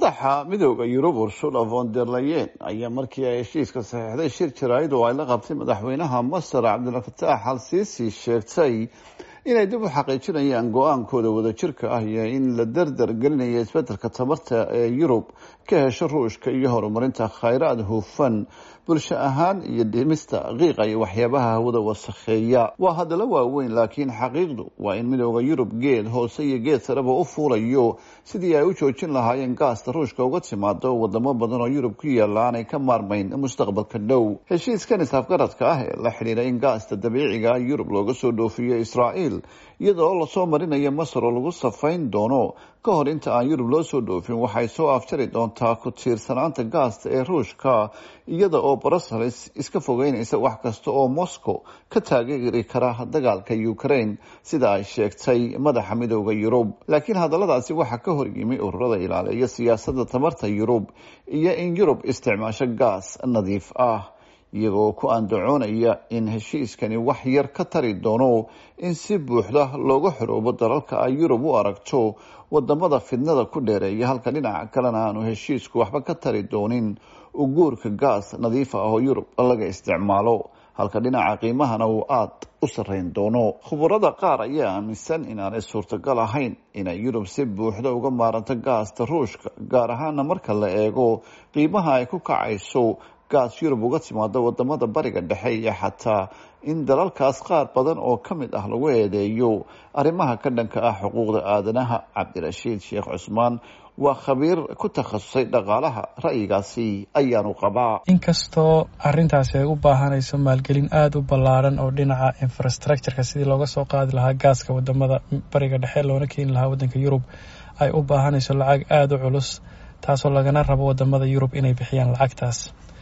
madaxa midooda yurub ursula von der leyen ayaa markii ay heshiiska saxiixday shir jaraa'id oo ay la qabtay madaxweynaha masar cabdilfataax al siisi sheegtay inay dib u xaqiijinayaan go-aankooda wadajirka ah iyo in la dardar gelinayo isbedelka tamarta ee yurub ka hesho ruushka iyo horumarinta khayraad hufan bulsho ahaan iyo dhimista qiiqa iyo waxyaabaha hawada wasakheeya waa hadallo waaweyn laakiin xaqiiqdu waa in midooda yurub geed hoose iyo geed sareba u fuulayo sidii ay u joojin lahaayeen gaasta ruushka uga timaado wadamo badan oo yurub ku yaalla aanay ka maarmayn mustaqbalka dhow heshiiskan isafgaradka ah ee la xidhiira in gaasta dabiiciga yurub looga soo dhoofiyo israa'iil iyada oo lasoo marinayo masar oo lagu safayn doono ka hor inta aan yurub loo soo dhoofin waxay soo afjari doontaa ku tiirsanaanta gaasta ee ruushka iyada oo brussels iska fogeynaysa wax kasta oo moscow ka taageeri kara dagaalka ukraine sida ay sheegtay madaxa midooda yurub laakiin hadalladaasi waxaa ka hor yimi ururada ilaaliya siyaasadda tamarta yurub iyo in yurub isticmaasho gaas nadiif ah iyagoo ku andacoonaya in heshiiskani wax yar ka tari doono in si buuxda looga xoroobo dalalka ay yurub u aragto wadamada fidnada ku dheereeya halka dhinaca kalena aanu heshiisku waxba ka tari doonin uguurka gaas nadiif ah oo yurub laga isticmaalo halka dhinaca qiimahana uu aada u sarreyn doono khubarada qaar ayaa aaminsan inaanay suurtagal ahayn inay yurub si buuxda uga maaranto gaasta ruushka gaar ahaana marka la eego qiimaha ay ku kacayso gaas yurub uga timaado wadamada bariga dhexe iyo xataa in dalalkaas qaar badan oo ka mid ah lagu eedeeyo arrimaha ka dhanka ah xuquuqda aadanaha cabdirashiid sheekh cusmaan waa khabiir ku takhasusay dhaqaalaha ra'yigaasi ayaanu qabaa inkastoo arintaasi ay u baahanayso maalgelin aada u ballaaran oo dhinaca infrastructureka sidii looga soo qaadi lahaa gaaska wadamada bariga dhexe loona keeni lahaa wadanka yurub ay u baahanayso lacag aada u culus taasoo lagana rabo wadamada yurub inay bixiyaan lacagtaas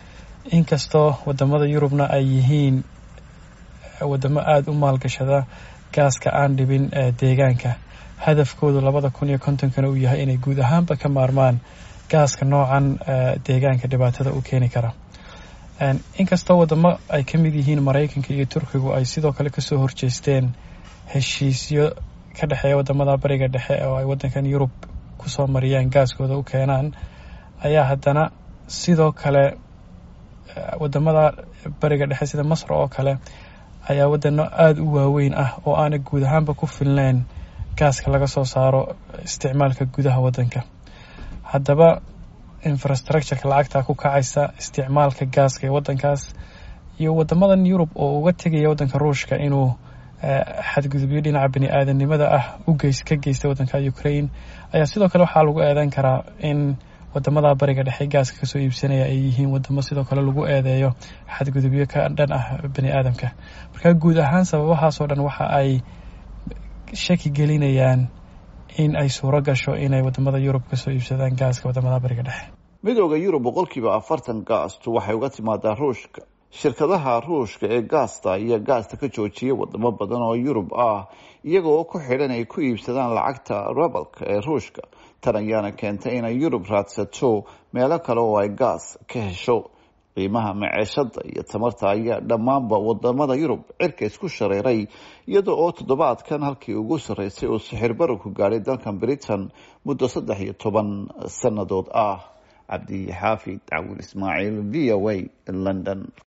inkastoo wadamada yurubna ay yihiin wadamo aada u maalgashada gaaska aan dhibin deegaanka hadafkoodu labada kun iyo kontonkana uu yahay inay guud ahaanba ka maarmaan gaaska noocan deegaanka dhibaatada u keeni kara inkastoo wadamo ay ka mid yihiin maraykanka iyo turkigu ay sidoo kale kasoo horjeesteen heshiisyo ka dhexeeya wadamada bariga dhexe oo ay wadankan yurub kusoo mariyaan gaaskooda u keenaan ayaa haddana sidoo kale wadamada bariga dhexe sida masar oo kale ayaa wadano aada u waaweyn ah oo aana guud ahaanba ku filneyn gaaska laga soo saaro isticmaalka gudaha wadanka haddaba infrastructureka lacagta ku kacaysa isticmaalka gaaska ee wadankaas iyo wadamadan yurub oo uga tegaya wadanka ruushka inuu xadgudubyo dhinaca bani aadanimada ah ugeys ka geysta wadanka ukraine ayaa sidoo kale waxaa lagu eedeyn karaa in wadamada bariga dhexe gaaska kasoo iibsanaya ay yihiin wadamo sidoo kale lagu eedeeyo xadgudubyo ka dhan ah bani aadamka marka guud ahaan sababahaasoo dhan waxa ay shaki gelinayaan in ay suuro gasho inay wadamada yurub kasoo iibsadaan gaaska wadamada bariga dhexe midooda yurub boqolkiiba afartan gaastu waxay uga timaadaa ruushka shirkadaha ruushka ee gaasta ayaa gaasta ka joojiya wadamo badan oo yurub ah iyaga oo ku xidhan ay ku iibsadaan lacagta rabalka ee ruushka tan ayaana keentay inay yurub raadsato meelo kale oo ay gaas ka hesho qiimaha maceeshada iyo tamarta ayaa dhammaanba wadamada yurub cirka isku shareeray iyada oo toddobaadkan halkii ugu sarreysay uu sixir bararku gaadhay dalkan britain muddo saddex iyo toban sannadood ah cabdi xaafid cawil ismaaciil v o a london